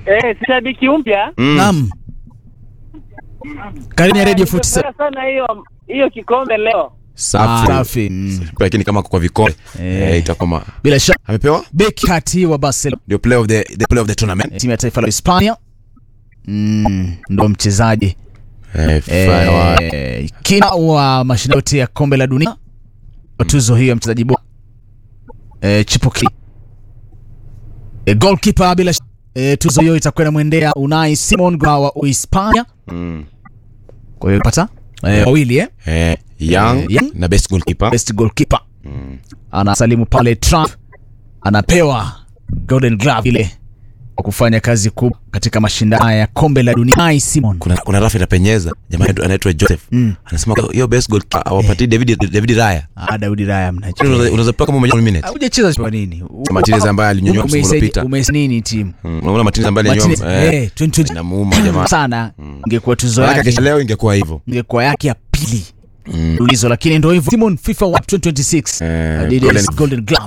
Eh, si shabiki mpya. Mm. Naam. Karibu ya Radio 47. Nimefurahi sana hiyo hiyo kikombe leo. Safi. Safi. Mm. Lakini kama kwa vikombe Eh. eh, itakuwa ma- Bila shaka amepewa beki kati wa Barcelona ndio player of the the player of the tournament. timu ya taifa la Hispania mm, ndo mchezaji Eh, FIFA wa- eh, kina wa mashindano yote ya kombe la dunia kwa tuzo hiyo ya mchezaji bora eh, chipuki eh, goalkeeper bila shaka eh, tuzo hiyo itakuwa inamwendea Unai Simon wa Uhispania. Mm. Kwa hiyo pata eh, wawili eh, Eh, Young Eh, Young. na best goalkeeper. best goalkeeper anasalimu pale Trump anapewa golden glove ile kwa kufanya kazi kubwa katika mashindano ya kombe la dunia. Unai Simon Kuna kuna rafu inapenyeza. Jamaa anaitwa- anaitwa Joseph. Mm. Anasema hiyo best goalkeeper awapatie David David Raya. ah, Daudi Raya mnacheza Unaweza unaweza pewa kama umenywa minute. hujacheza kwa nini? Martinez ambaye alinyonywa msimu uliopita. Umeisa nini timu Mm, Unaona Martinez ambaye Martinez, alinyonywa. eh, 2020 Inamuuma jamaa. sana ingekuwa tuzo Maana yake kesho leo ingekuwa hivyo. ingekuwa yake ya pili Mm. ulizo, lakini ndio hivyo. Simon FIFA World 2026 Eh, Adidas golden- golden glove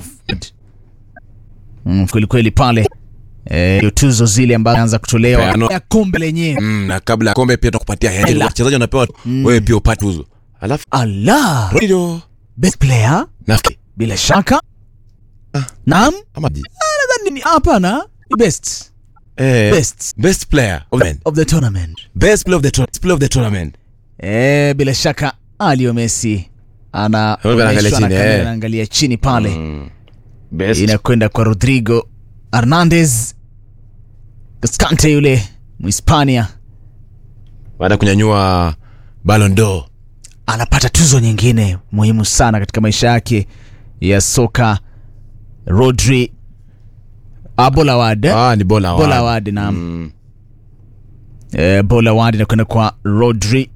mm, kweli kweli pale eh, hiyo tuzo zile ambazo anza kutolewa Peano. ya kombe lenyewe Mm, na kabla ya kombe pia tunakupatia hela. Hela. Wachezaji wanapewa wewe pia upate tuzo. Alafu Allah Rodrigo best player nafikiri bila shaka naam ama nadhani ni hapana ni best eh best best player of the of the tournament best player of the tournament. Player of the tournament. eh, bila shaka Leo Messi ana Wewe unaangalia onyeshwa na chini, kamera, eh. anaangalia chini pale Mm. Best. inakwenda kwa Rodrigo Hernandez Cascante yule Mhispania Baada ya kunyanyua Ballon d'Or. anapata tuzo nyingine muhimu sana katika maisha yake ya soka. Rodri Bola Award eh? Ah, ni Bola Bola Award. Award naam. Mm. Eh, Bola Award inakwenda kwa Rodri.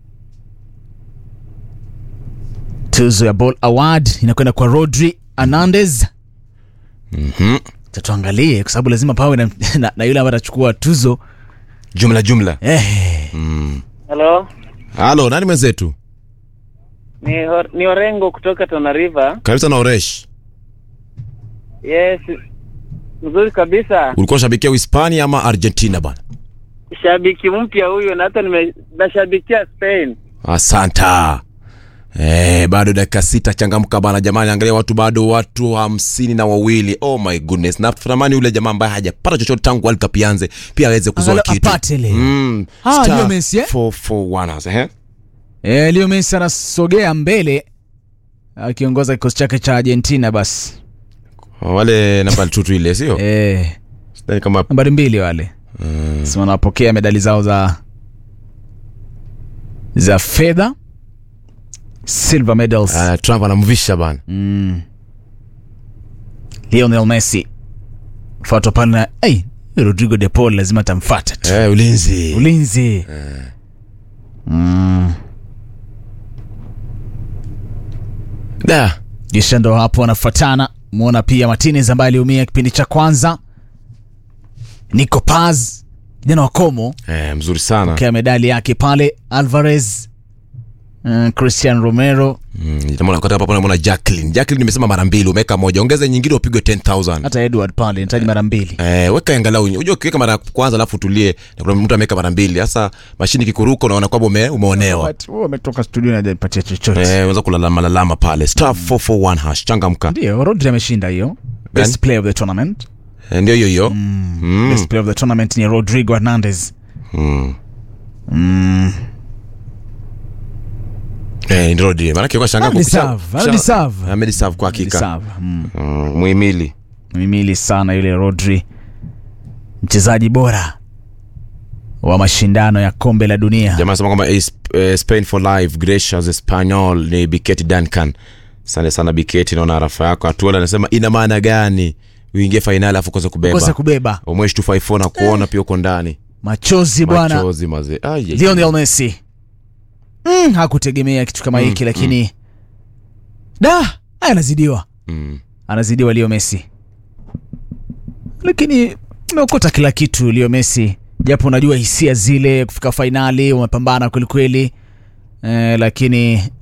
Tuzo ya Bola Award inakwenda kwa Rodri Hernandez. Mhm. Tatuangalie kwa sababu lazima pawe na, na, na yule ambaye atachukua tuzo Jumla jumla. eh, Hello. Halo, nani mwenzetu? Ni Hor- ni Orengo kutoka Tana River. Karibu sana Oresh. Yes. Mzuri kabisa. Ulikuwa shabikia Uhispania ama Argentina bana? Shabiki mpya huyu na hata nime nashabikia Spain. Asanta. Eh, bado dakika sita changamka bana jamani, angalia watu bado watu hamsini na wawili. Oh my goodness. Na tunatamani yule jamaa ambaye hajapata chochote tangu World Cup ianze pia aweze kuzoa Angalau kitu. apate leo. Mm. Ah, Star Leo Messi, eh? 441 hapo, eh? eh, Leo Messi anasogea mbele akiongoza kikosi chake cha Argentina basi Wale namba tutu ile sio? eh, Sidhani kama nambari mbili wale mm. sema wanapokea medali zao za za fedha silver medals Ah, Trump anamvisha bana. mm. Lionel Messi fuatwa pale na hey, Rodrigo de Paul lazima atamfuata tu Eh, ulinzi. ulinzi mm. Da. kisha ndo hapo wanafuatana mwona pia Martinez ambaye aliumia kipindi cha kwanza Nico Paz kijana wa Como Eh, mzuri sana. pokea medali yake pale Alvarez uh, Christian Romero Mm, nitamwona kwa hapa namuona Jacqueline. Jacqueline nimesema mara mbili, umeweka moja. Ongeza nyingine upigwe 10000. hata Edward pale nitaji mara mbili Eh, weka angalau. Unajua ukiweka mara ya kwanza alafu utulie na kuna mtu ameweka mara mbili. Sasa mashini kikuruka unaona kwamba ume, umeonewa. But wewe umetoka studio na hajapatia chochote Eh, unaweza kulalama lalama pale. Star 441 hash changamka. ndio Rodri ameshinda hiyo best player of the tournament Eh, ndio hiyo hiyo. Mm. best player of the tournament ni Rodrigo Hernandez Mm. mm. Eh, ndio ndio. Maana kwa shanga Amedeserve, amedeserve. Amedeserve kwa hakika. Sawa. Mm. Mm, muhimili. mimili sana yule Rodri, mchezaji bora wa mashindano ya kombe la dunia. Jamaa anasema kwamba eh, Sp- eh, Spain for life gracious Espanyol ni Biketi Duncan. Asante sana Biketi, naona arafa yako. Atuola anasema ina maana gani uingie fainali afu kosa kubeba? Kosa kubeba Omwesh 254 na kuona pia uko ndani. machozi bwana. Machozi mazee. Ai, ai, ai. Lionel Messi mm, hakutegemea kitu kama hiki lakini da haya anazidiwa, Mm. anazidiwa Leo Messi, lakini umeokota kila kitu Leo Messi, japo unajua hisia zile kufika fainali, umepambana kwelikweli eh, lakini